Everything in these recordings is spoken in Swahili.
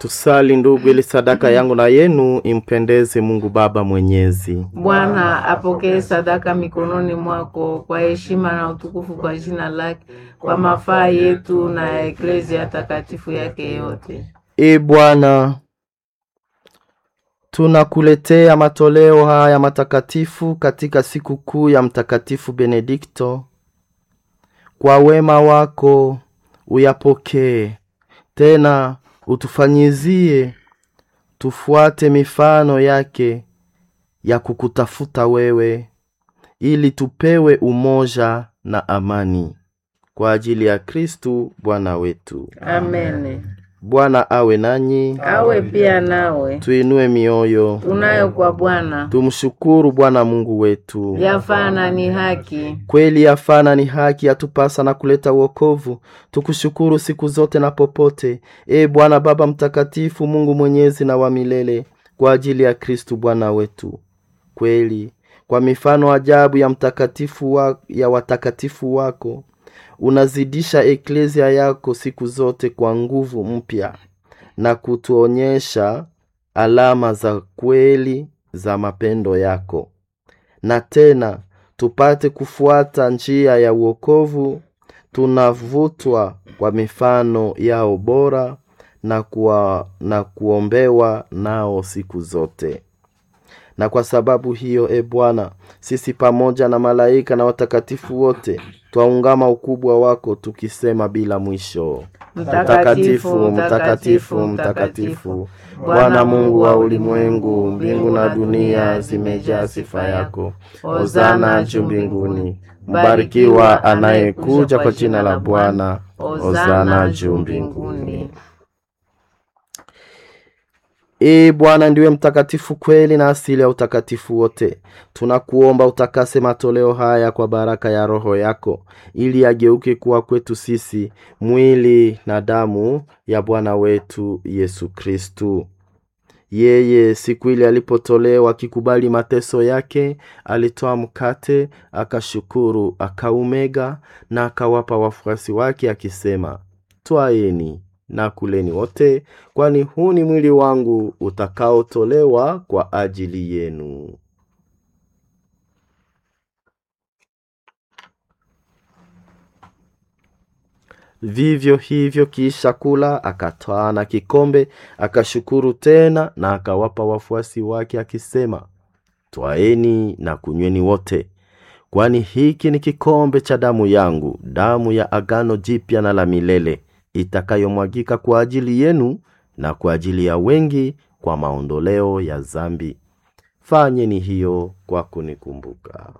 Tusali ndugu, ili sadaka yangu na yenu impendeze Mungu Baba Mwenyezi. Bwana apokee sadaka mikononi mwako kwa heshima na utukufu kwa jina lake, kwa mafaa yetu na ya eklezia takatifu yake yote. E Bwana, tunakuletea matoleo haya matakatifu katika siku kuu ya Mtakatifu Benedikto. Kwa wema wako uyapokee, tena utufanyizie tufuate mifano yake ya kukutafuta wewe, ili tupewe umoja na amani kwa ajili ya Kristu Bwana wetu. Amen. Bwana awe nanyi, Awe pia nawe. tuinue mioyo, Tunayo kwa Bwana tumshukuru Bwana Mungu wetu. yafana ni haki. Kweli yafana ni haki, yatupasa na kuleta wokovu. Tukushukuru siku zote na popote, e Bwana Baba Mtakatifu, Mungu mwenyezi na wa milele, kwa ajili ya Kristu Bwana wetu. Kweli kwa mifano ajabu ya mtakatifu wa, ya watakatifu wako unazidisha eklezia yako siku zote kwa nguvu mpya na kutuonyesha alama za kweli za mapendo yako, na tena tupate kufuata njia ya uokovu. Tunavutwa kwa mifano yao bora na, kuwa, na kuombewa nao siku zote. Na kwa sababu hiyo, e Bwana, sisi pamoja na malaika na watakatifu wote twaungama ukubwa wako tukisema bila mwisho: Mtakatifu, mtakatifu, mtakatifu, Bwana Mungu wa ulimwengu, mbingu na dunia zimejaa sifa yako. Hosana juu mbinguni, mbarikiwa anayekuja kwa jina la Bwana. Hosana juu mbinguni. Ee Bwana ndiwe mtakatifu kweli na asili ya utakatifu wote. Tunakuomba utakase matoleo haya kwa baraka ya Roho yako, ili yageuke kuwa kwetu sisi mwili na damu ya Bwana wetu Yesu Kristu. Yeye siku ile alipotolewa akikubali mateso yake, alitoa mkate, akashukuru, akaumega na akawapa wafuasi wake akisema, twaeni na kuleni wote, kwani huu ni mwili wangu utakaotolewa kwa ajili yenu. Vivyo hivyo kisha kula, akatwaa na kikombe, akashukuru tena na akawapa wafuasi wake akisema, twaeni na kunyweni wote, kwani hiki ni kikombe cha damu yangu, damu ya agano jipya na la milele itakayomwagika kwa ajili yenu na kwa ajili ya wengi kwa maondoleo ya zambi. Fanyeni hiyo kwa kunikumbuka.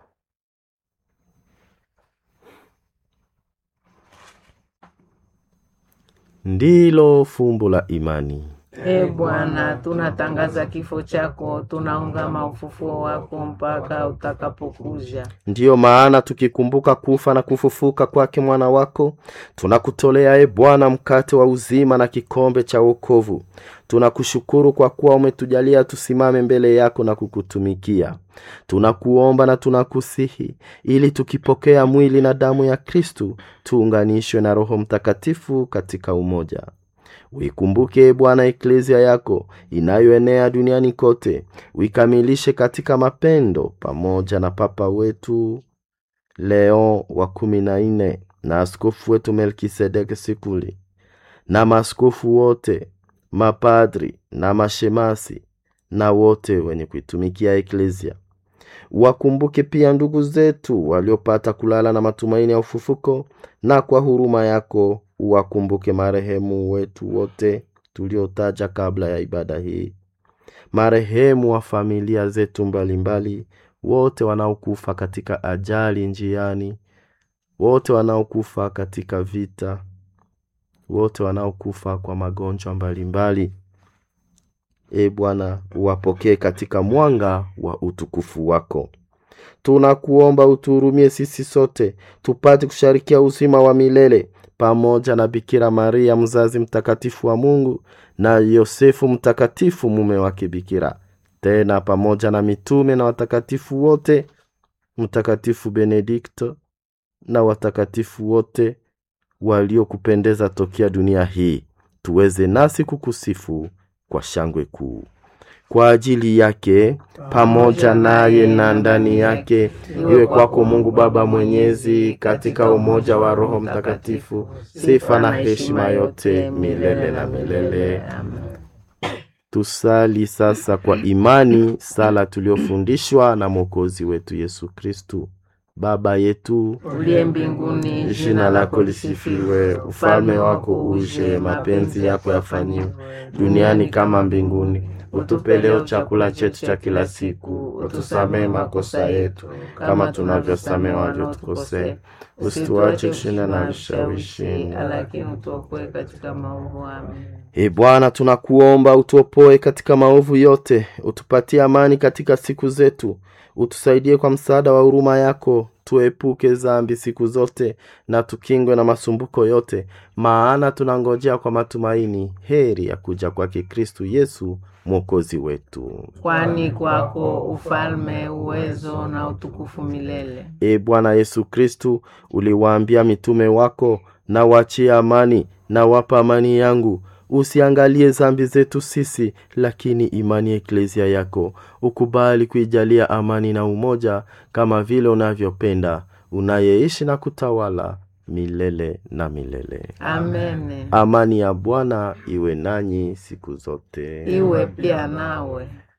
Ndilo fumbo la imani. E Bwana, tunatangaza kifo chako, tunaungama ufufuo wako mpaka utakapokuja. Ndiyo maana tukikumbuka kufa na kufufuka kwake mwana wako, tunakutolea e Bwana mkate wa uzima na kikombe cha wokovu. Tunakushukuru kwa kuwa umetujalia tusimame mbele yako na kukutumikia. Tunakuomba na tunakusihi ili tukipokea mwili na damu ya Kristu tuunganishwe na Roho Mtakatifu katika umoja. Uikumbuke Bwana eklezia yako inayoenea duniani kote, uikamilishe katika mapendo, pamoja na Papa wetu Leo wa kumi na nne na askofu wetu Melkisedeki Sikuli na maaskofu wote, mapadri na mashemasi na wote wenye kuitumikia eklezia. Wakumbuke pia ndugu zetu waliopata kulala na matumaini ya ufufuko, na kwa huruma yako uwakumbuke marehemu wetu wote tuliotaja kabla ya ibada hii, marehemu wa familia zetu mbalimbali, wote wanaokufa katika ajali njiani, wote wanaokufa katika vita, wote wanaokufa kwa magonjwa mbalimbali. E Bwana, uwapokee katika mwanga wa utukufu wako. Tunakuomba utuhurumie sisi sote tupate kusharikia uzima wa milele pamoja na Bikira Maria mzazi mtakatifu wa Mungu na Yosefu mtakatifu mume wake Bikira, tena pamoja na mitume na watakatifu wote, Mtakatifu Benedikto na watakatifu wote waliokupendeza tokea dunia hii tuweze nasi kukusifu kwa shangwe kuu kwa ajili yake pamoja naye na ndani yake iwe kwako mungu baba mwenyezi katika umoja wa roho mtakatifu sifa na heshima yote milele na milele tusali sasa kwa imani sala tuliofundishwa na mwokozi wetu yesu kristu baba yetu uliye mbinguni jina lako lisifiwe ufalme wako uje mapenzi yako yafanyiwe duniani kama mbinguni utupe leo chakula chetu cha kila siku utusamehe makosa yetu kama tunavyosamehe waliotukosea usituache kushinda na vishawishi lakini utuokoe katika maovu amen e bwana tunakuomba utuopoe katika maovu yote utupatie amani katika siku zetu utusaidie kwa msaada wa huruma yako tuepuke zambi siku zote na tukingwe na masumbuko yote maana tunangojea kwa matumaini heri ya kuja kwake kristu yesu mwokozi wetu kwani kwako ufalme uwezo na utukufu milele e bwana yesu kristu uliwaambia mitume wako na wachie amani na wapa amani yangu usiangalie zambi zetu sisi lakini imani ya eklezia yako ukubali kuijalia amani na umoja kama vile unavyopenda unayeishi na kutawala milele na milele amene amani ya bwana iwe nanyi siku zote iwe pia nawe